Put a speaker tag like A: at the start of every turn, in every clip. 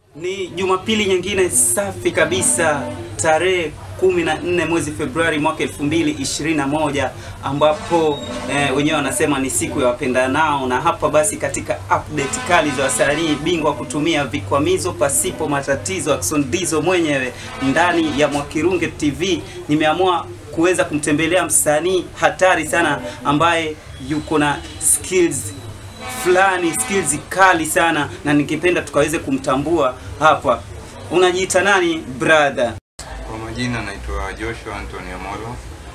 A: Ni Jumapili nyingine safi kabisa tarehe 14 mwezi Februari mwaka 2021 ambapo eh, wenyewe wanasema ni siku ya wapendanao, na hapa basi katika update kali za wasanii bingwa kutumia vikwamizo pasipo matatizo, Ackson Dizo mwenyewe ndani ya Mwakirunge TV, nimeamua kuweza kumtembelea msanii hatari sana ambaye yuko na skills fulani skills kali sana na nikipenda tukaweze kumtambua hapa. Unajiita nani brother?
B: Kwa majina naitwa Joshua Anthony Amolo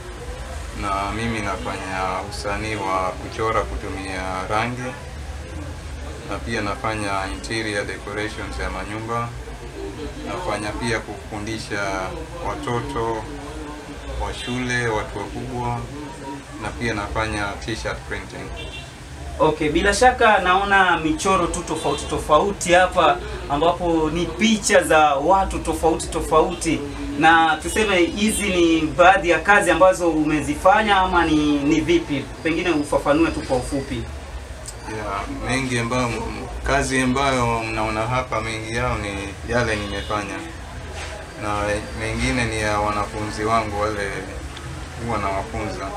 B: na mimi nafanya usanii wa kuchora kutumia rangi na pia nafanya interior decorations ya manyumba. Nafanya pia kufundisha watoto wa shule, watu wakubwa na pia nafanya t-shirt printing.
A: Okay, bila shaka naona michoro tu tofauti tofauti hapa ambapo ni picha za watu tofauti tofauti, na tuseme hizi ni baadhi ya kazi ambazo umezifanya ama ni, ni vipi? Pengine ufafanue tu kwa ufupi.
B: ya mengi ambayo kazi ambayo mnaona hapa, mengi yao ni yale nimefanya, na mengine ni ya wanafunzi wangu wale huwa nawafunza.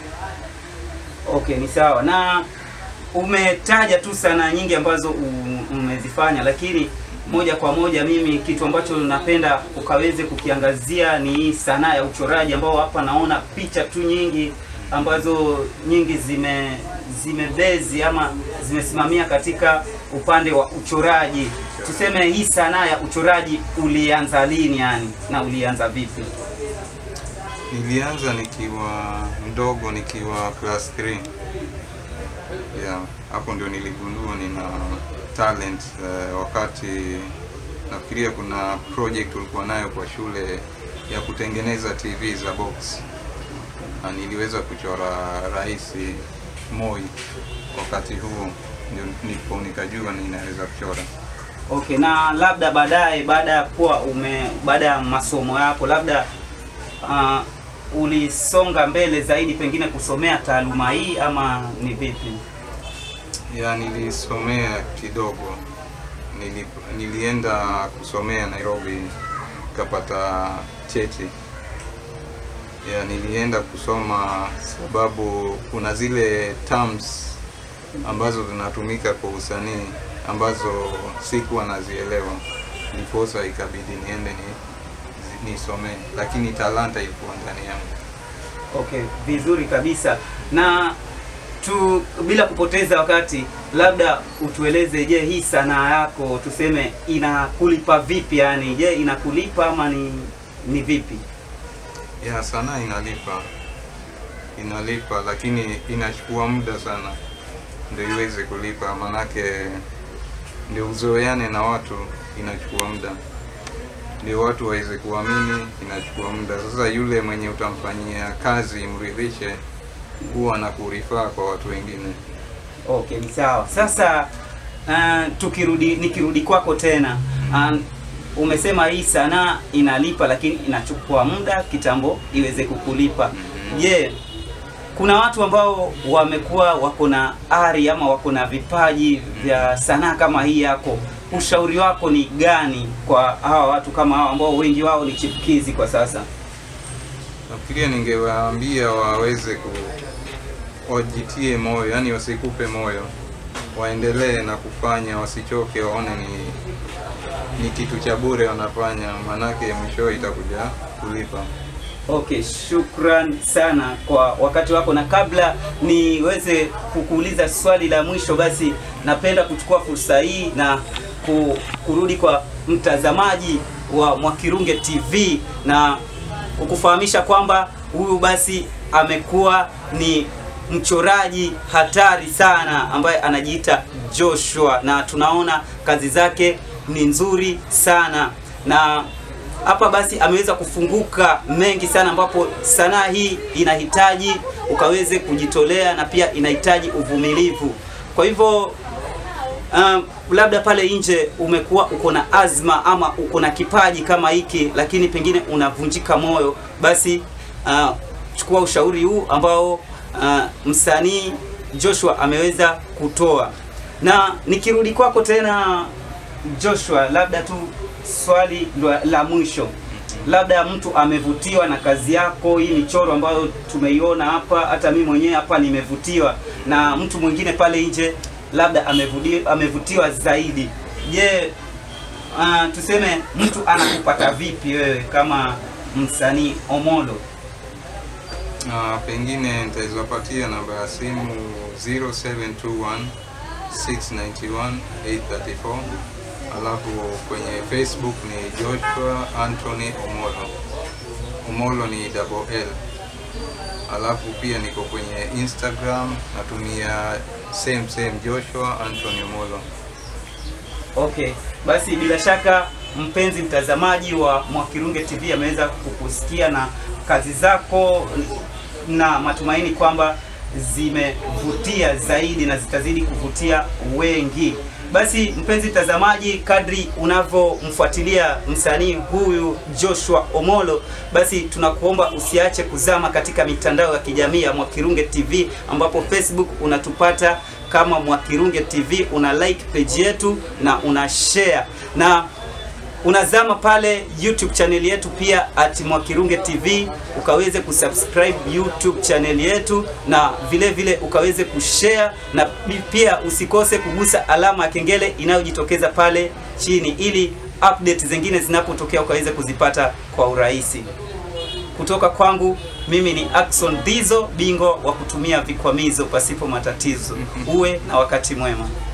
A: Okay, ni sawa. Na umetaja tu sanaa nyingi ambazo u- umezifanya, lakini moja kwa moja mimi kitu ambacho napenda ukaweze kukiangazia ni hii sanaa ya uchoraji, ambao hapa naona picha tu nyingi ambazo nyingi zime zimebezi ama zimesimamia katika upande wa uchoraji. Tuseme hii sanaa ya uchoraji ulianza lini yani, na ulianza vipi?
B: Nilianza nikiwa mdogo, nikiwa class 3 yeah, hapo ndio niligundua nina talent eh, wakati nafikiria kuna project ulikuwa nayo kwa shule ya kutengeneza TV za box na niliweza kuchora rais Moi wakati huo, ndio ndipo nikajua ninaweza kuchora.
A: Okay, na labda baadaye baada ya kuwa ume baada ya masomo yako labda uh, ulisonga mbele zaidi pengine kusomea taaluma hii ama ni vipi?
B: ya nilisomea kidogo Nili, nilienda kusomea Nairobi kapata cheti ya nilienda kusoma sababu kuna zile terms ambazo zinatumika kwa usanii ambazo sikuwa nazielewa ndiposa ikabidi niende ni, nisomee lakini talanta ilikuwa ndani yangu
A: Okay, vizuri kabisa. Na tu bila kupoteza wakati, labda utueleze, je, hii sanaa yako tuseme inakulipa vipi? Yani, je, inakulipa ama ni ni vipi?
B: ya sanaa inalipa inalipa lakini inachukua muda sana ndio iweze kulipa manake ndio uzoeane na watu inachukua muda ndio watu waweze kuamini inachukua muda sasa yule mwenye utamfanyia kazi mridhishe huwa na kurifaa kwa watu wengine
A: Okay, ni sawa. Sasa uh, tukirudi nikirudi kwako tena uh, umesema hii sanaa inalipa lakini inachukua muda kitambo iweze kukulipa. Je, kuna watu ambao wamekuwa wako na ari ama wako na vipaji vya sanaa kama hii yako, ushauri wako ni gani kwa hawa watu kama hawa ambao wengi wao ni chipukizi kwa sasa?
B: nafikiria ningewaambia waweze ku wajitie moyo yani wasikupe moyo waendelee na kufanya wasichoke waone ni ni kitu cha bure wanafanya manake mwisho itakuja kulipa
A: Okay, shukran sana kwa wakati wako, na kabla niweze kukuuliza swali la mwisho, basi napenda kuchukua fursa hii na ku, kurudi kwa mtazamaji wa Mwakirunge TV na kukufahamisha kwamba huyu basi amekuwa ni mchoraji hatari sana ambaye anajiita Joshua, na tunaona kazi zake ni nzuri sana na hapa basi ameweza kufunguka mengi sana, ambapo sanaa hii inahitaji ukaweze kujitolea na pia inahitaji uvumilivu. Kwa hivyo uh, labda pale nje umekuwa uko na azma ama uko na kipaji kama hiki, lakini pengine unavunjika moyo, basi uh, chukua ushauri huu ambao uh, msanii Joshua ameweza kutoa. Na nikirudi kwako tena Joshua, labda tu swali la, la mwisho, labda mtu amevutiwa na kazi yako, hii michoro ambayo tumeiona hapa, hata mimi mwenyewe hapa nimevutiwa, na mtu mwingine pale nje labda amevutiwa, amevutiwa zaidi. Je, uh, tuseme mtu anakupata vipi wewe kama msanii Omolo?
B: na pengine nitawezapatia namba ya simu 0721 691 834 alafu kwenye Facebook ni Joshua Anthony Omolo. Omolo ni double L. Alafu pia niko kwenye Instagram natumia same same Joshua Anthony Omolo.
A: Okay, basi bila shaka mpenzi mtazamaji wa Mwakirunge TV ameweza kukusikia na kazi zako na matumaini kwamba zimevutia zaidi na zitazidi kuvutia wengi. Basi mpenzi mtazamaji, kadri unavyomfuatilia msanii huyu Joshua Omolo, basi tunakuomba usiache kuzama katika mitandao ya kijamii ya Mwakirunge TV, ambapo Facebook unatupata kama Mwakirunge TV, una like page yetu na una share na unazama pale YouTube channel yetu pia at Mwakirunge TV, ukaweze kusubscribe YouTube channel yetu na vile vile ukaweze kushare na pia usikose kugusa alama ya kengele inayojitokeza pale chini, ili update zingine zinapotokea ukaweze kuzipata kwa urahisi. Kutoka kwangu mimi ni Axon Dizo, bingwa wa kutumia vikwamizo pasipo matatizo. Uwe na wakati mwema.